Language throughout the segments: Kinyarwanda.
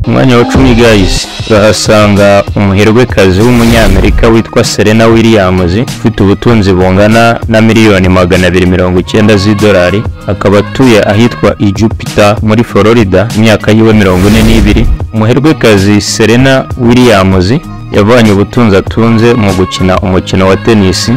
umwanya wa cumi guys turahasanga umuherwekazi w'umunyamerika witwa Serena Williams ufite ubutunzi bungana na miliyoni magana abiri mirongo icyenda z'idolari akaba atuye ahitwa i Jupiter muri Florida imyaka yiwe mirongo ine n'ibiri umuherwekazi Serena Williams yavanye ubutunzi atunze mu gukina umukino wa tenisi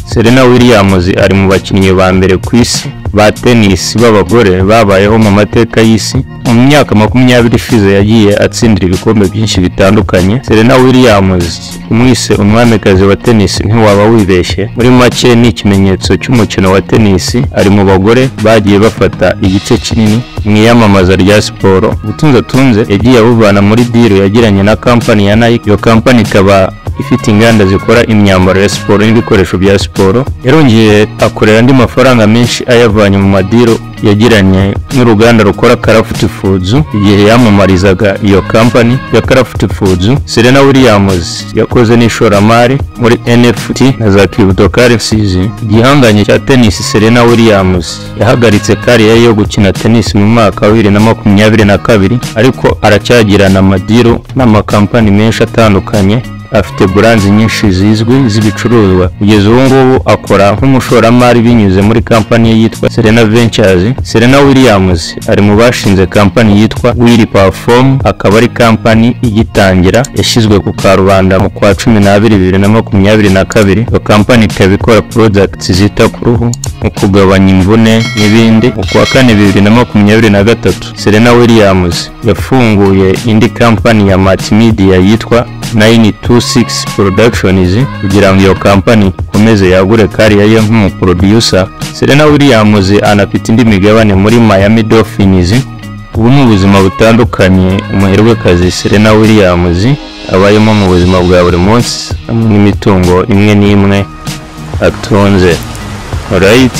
Serena Williams ari mu bakinnyi ba mbere ku isi ba tennis b'abagore babayeho mu mateka y'isi mu myaka makumyabiri ishize yagiye atsindira ibikombe byinshi bitandukanye Serena Williams umwise umwamikazi wa tennis ntiwaba wibeshye muri make ni ikimenyetso cy'umukino wa tennis ari mu bagore bagiye bafata igice kinini mu iyamamaza rya siporo ubutunzi atunze yagiye abuvana muri deal yagiranye na kampani ya Nike iyo kampani ikaba ifite inganda zikora imyambaro ya siporo n'ibikoresho bya siporo yarongeye akorera andi mafaranga menshi ayavanye mu madiro yagiranye n'uruganda rukora Craft Foods igihe yamamarizaga iyo kampani ya Craft Foods Serena Williams yakoze n'ishoramari muri NFT na za crypto currencies igihanganye cya tennis Serena Williams yahagaritse kariya yo gukina tennis mu mwaka wa bibiri na makumyabiri na kabiri ariko aracyagirana amadiro n'amakampani menshi atandukanye afite buranzi nyinshi zizwi z'ibicuruzwa kugeza ubu ngubu akora nk'umushoramari binyuze muri kampani ye yitwa Serena Ventures Serena Williams ari mu bashinze kampani yitwa Willy Perform akaba ari kampani igitangira yashyizwe ku karubanda mu kwa cumi n'abiri bibiri na makumyabiri na kabiri iyo kampani ikaba ikora products zita ku ruhu mu kugabanya imvune n'ibindi mu kwa kane bibiri na makumyabiri na gatatu Serena Williams yafunguye indi kampani ya Mart Media yitwa 926 Productions kugira ngo iyo kampani ikomeze yagure kariya ye nk'umuproducer Serena Williams anafite indi migabane muri Miami Dolphins ubu ni ubuzima butandukanye umuherwekazi Serena Williams abayemo mu buzima bwa buri munsi hamwe n'imitungo imwe n'imwe atunze alright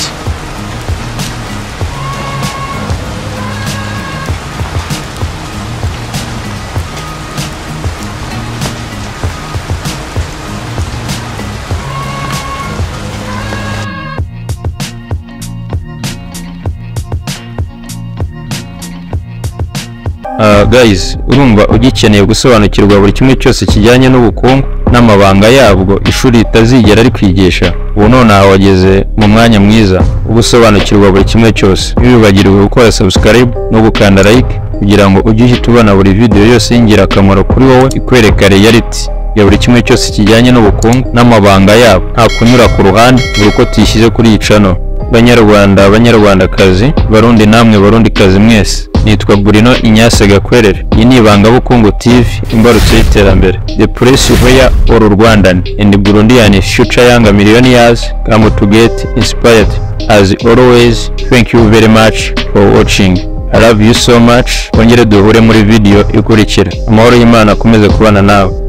Uh, guys urumva ugikeneye gusobanukirwa buri kimwe cyose kijyanye n'ubukungu n'amabanga yabwo ishuri ritazigera rikwigisha ubu nonaha wageze mu mwanya mwiza wo gusobanukirwa buri kimwe cyose ntiwibagirwe gukora subscribe no gukanda like kugira ngo ujye uhita ubona buri video yose y'ingirakamaro kuri wowe ikwereka reality ya buri kimwe cyose kijyanye n'ubukungu n'amabanga yabo nta kunyura ku ruhande buri uko tuyishyize kuri iyi channel banyarwanda banyarwandakazi barundi namwe barundikazi mwese nitwa burino inyase gakwerere iyi ni ibangabukungu tv imbarutso y'iterambere the place where all rwandan and burundian future young millionaires come to get inspired as always thank you very much for watching i love you so much kongere duhure muri video ikurikira amahoro y'imana akomeze kubana nawe